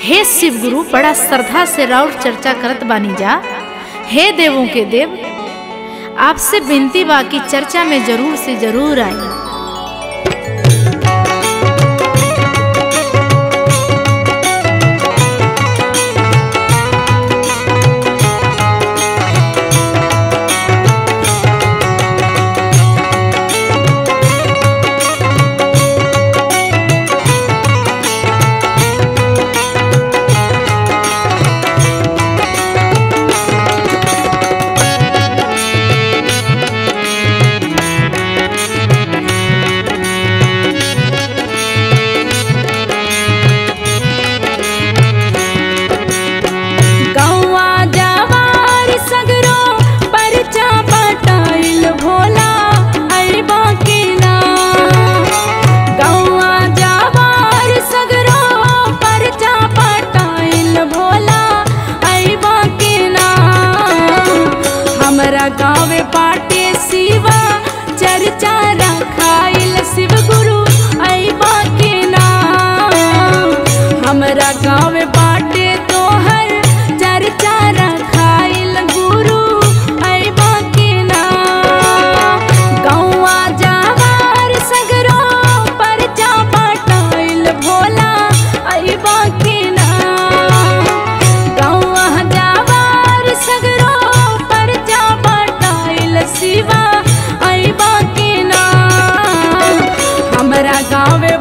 हे शिव गुरु बड़ा श्रद्धा से राउर चर्चा करत बानी जा हे देवों के देव आपसे विनती बा कि चर्चा में जरूर से जरूर आई गौवा जवार सगरो परचा पटाइल भोला अरबा के नाम गौवा जवार सगरो परचा पटाइल भोला अरबा के नाम हमरा गाँव पाटे शिवा चर्चा रखाइल शिव गुरु अरबा के नाम हमरा गाँव बाटे तोहर चर्चा रखाइल गुरु अइबा के नाम गौवा जावार सगरो परचा पटाइल भोला अइबा के नाम गौवा जावार सगरो परचा पटाइल शिवा अइबा के नाम हमरा गाँव